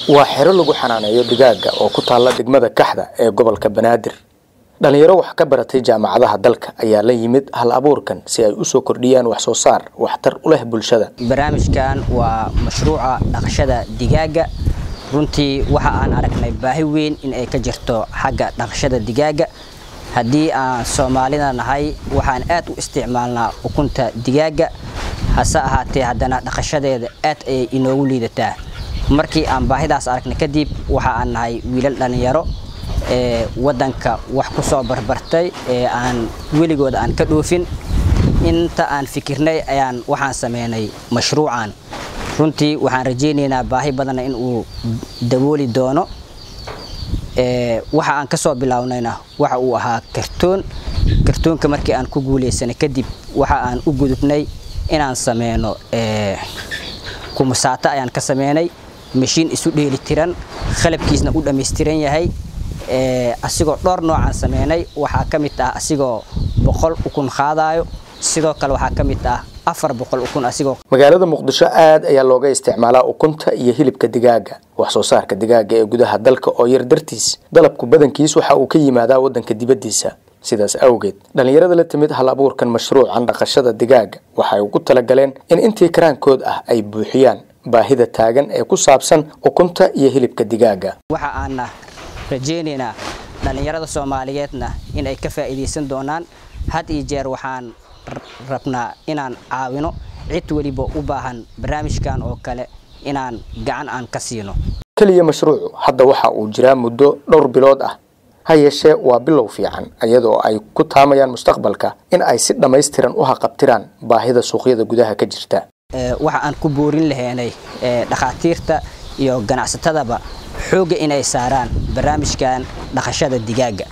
waa xero lagu xanaaneeyo digaaga oo ku taalla degmada kaxda ee gobolka banaadir dhalinyaro wax ka baratay jaamacadaha dalka ayaa la yimid hal abuurkan si ay usoo kordhiyaan wax soo saar waxtar u leh bulshada barnaamijkan waa mashruuca dhaqashada digaaga runtii waxa aan aragnay baahi weyn in ay ka jirto xagga dhaqashada digaaga haddii aan soomaalida nahay waxaan aad u isticmaalnaa ukunta digaaga hase ahaatee haddana dhaqashadeeda aad ayay inoogu liidataa markii aan baahidaas aragnay kadib waxa aan nahay wiilal dhallinyaro ee waddanka wax ku soo barbartay ee aan weligooda aan ka dhoofin inta aan fikirnay ayaan waxaan sameynay mashruucan runtii waxaan rajaynaynaa baahi badanna in uu dabooli doono waxa aan ka soo bilownayna waxa uu ahaa kartoon kartoonka markii aan ku guuleysanay kadib waxa aan u gudubnay inaan sameyno kumusaato ayaan ka sameynay mashiin isu dheeli tiran qalabkiisna u dhammaystiran yahay asigoo dhowr noocaan sameynay waxaa ka mid ah asigoo boqol ukun qaadayo sidoo kale waxaa ka mid ah afar boqol ukun asigoo magaalada muqdisho aad ayaa looga isticmaalaa ukunta iyo hilibka digaaga wax soo saarka digaaga ee gudaha dalka oo yar dartiis dalabku badankiis waxa uu ka yimaadaa waddanka dibaddiisa sidaas awgeed dhallinyarada la timid hal abuurkan mashruucan dhaqashada digaaga waxay ugu talagaleen in intii karaankood ah ay buuxiyaan baahida taagan ee ku saabsan ukunta iyo hilibka digaaga waxa aana rajaynaynaa dhallinyarada soomaaliyeedna in ay ka faa'iidaysan doonaan had iyo jeer waxaan rabnaa inaan caawino cid weliba u baahan barnaamijkan oo kale inaan gacan aan ka siino keliya mashruucu hadda waxa uu jiraa muddo dhowr bilood ah ha yeeshee waa bilow fiican iyadoo ay ku taamayaan mustaqbalka in ay si dhammaystiran u haqabtiraan baahida suuqyada gudaha ka jirta waxa aan ku boorin lahaynay dhakhaatiirta iyo ganacsatadaba xoogga inay saaraan barnaamijkan dhaqashada digaaga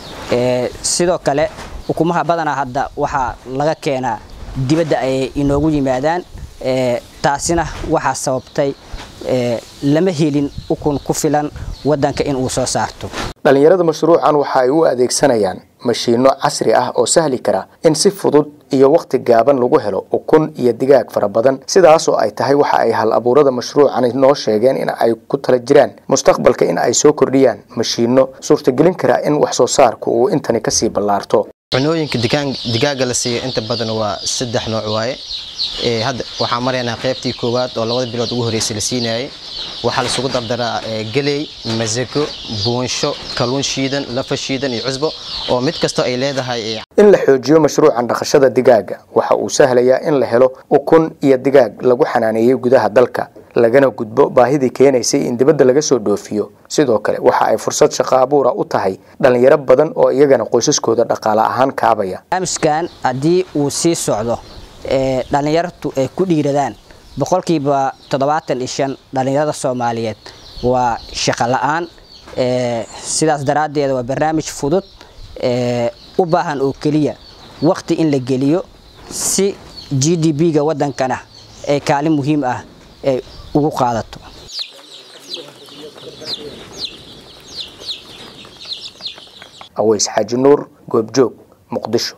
sidoo kale ukumaha badanaa hadda waxaa laga keenaa dibadda ayay inoogu yimaadaan taasina waxaa sababtay lama helin ukun ku filan waddanka in uu soo saarto dhallinyarada mashruucan waxa ay u adeegsanayaan mashiinno casri ah oo sahli kara in si fudud iyo wakhti gaaban lagu helo ukun iyo digaag fara badan sidaas oo ay tahay waxa ay hal abuurada mashruucani noo sheegeen in ay ku tala jiraan mustaqbalka in ay soo kordhiyaan mashiinno suurtagelin kara in wax soo saarku uu intani kasii ballaarto cunooyinka digaaga la siiyo inta badan waa saddex nooc waaye hadda waxaan maraynaa qaybtii koowaad oo labada bilood ugu horreysay la siinayay waxaa laisugu dardaraa galey masako buunsho kaluun shiidan lafa shiidan iyo cusbo oo mid kastoo ay leedahay in la xoojiyo mashruucan dhaqashada digaaga waxa uu sahlayaa in la helo ukun iyo digaag lagu xanaaneeyey gudaha dalka lagana gudbo baahidii keenaysay in dibadda laga soo dhoofiyo sidoo kale waxa ay fursad shaqo abuura u tahay dhallinyaro badan oo iyagana qoysaskooda dhaqaale ahaan kaabaya barnaamijkan haddii uu sii socdo dhallinyartu ay ku dhiiradaan boqolkiiba toddobaatan iyo shan dhallinyarada soomaaliyeed waa shaqo la-aan sidaas daraaddeed waa barnaamij fudud u baahan oo keliya wakhti in la geliyo si g d b-ga waddankana ay kaalin muhiim ah ay ugu qaadato aweys xaaji nuur goobjoog muqdisho